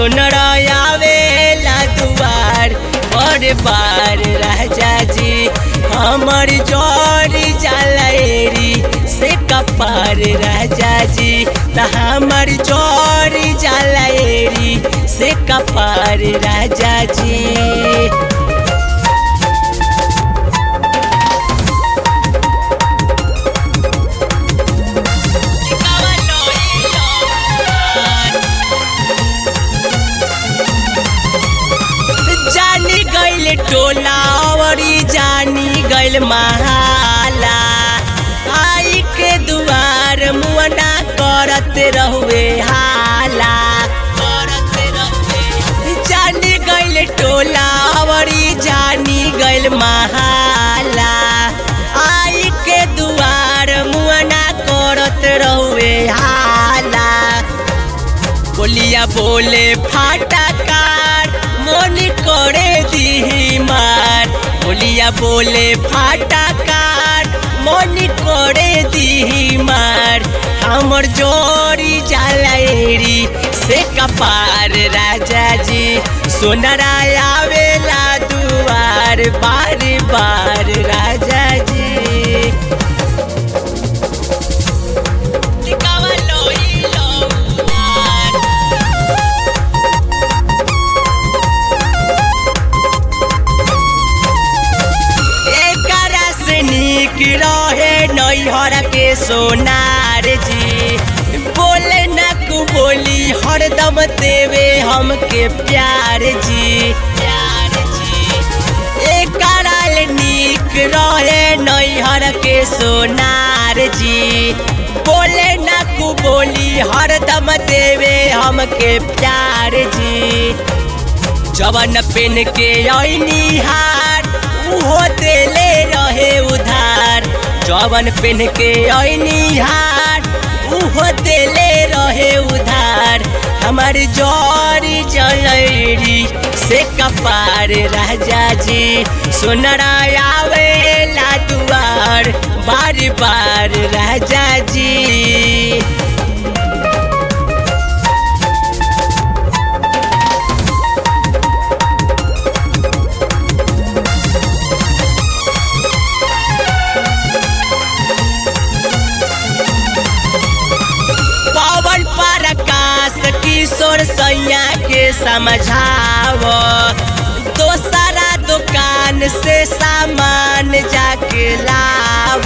सुनरा आवेला दुआर और बार राजा जी हमर जोरी जलेरी से कपार राजा जी त हमर जोरी जलेरी से कपार राजा जी जानी गैल टोला औरी जानी गैल महाला आई के दुआर मुअना करत रहुए हाला करत रहुए जानी गैल टोला औरी जानी गैल महाला आई के दुआर मुअना करत रहुए हाला बोलिया बोले फाटा कार मन करे दी मार बोलिया बोले फाटा कार मन करे दी मार हमर जोरी जलेरी से कपार राजा जी सोनरा आवेला दुआर बार बार राजा जी लिकावा लोई लौआर एकरा से नीक रहे नैहर के सोनार जी बोले न कु बोली हरदम देवे हमके प्यार जी प्यार जी एकरा ले नीक रहे नैहर के सोनार जी बोले न कु बोली हरदम देवे हमके प्यार जी जवन पेन के ऐनी हार उहो देले रहे उधार जवन पेन के ऐनी हार उहो देले रहे उधार हमार जरी जलैरी से कपार राजा जी सोनरा आवेला दुआर बार बार राजा जी पवन प्रकाश किशोर सैया के समझाव दोसरा दुकान से सामान जाके लाव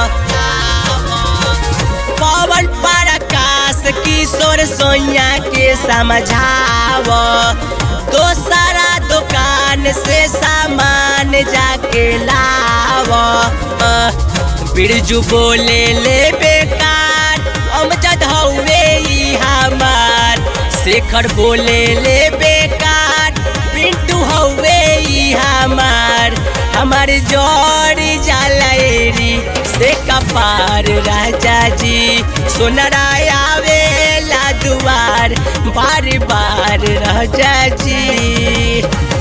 पवन प्रकाश किशोर सैया के समझाव दोसरा दुकान से सामान जाके लाव बिरजू बोले ले बेकार अमजद हौवे ई हमार शेखर बोले ले बेकार पिंटू हौवे ई हमार हमार जोड़ी जलेरी से कपार राजा जी सोनरा आवेला दुआर बार बार राजा जी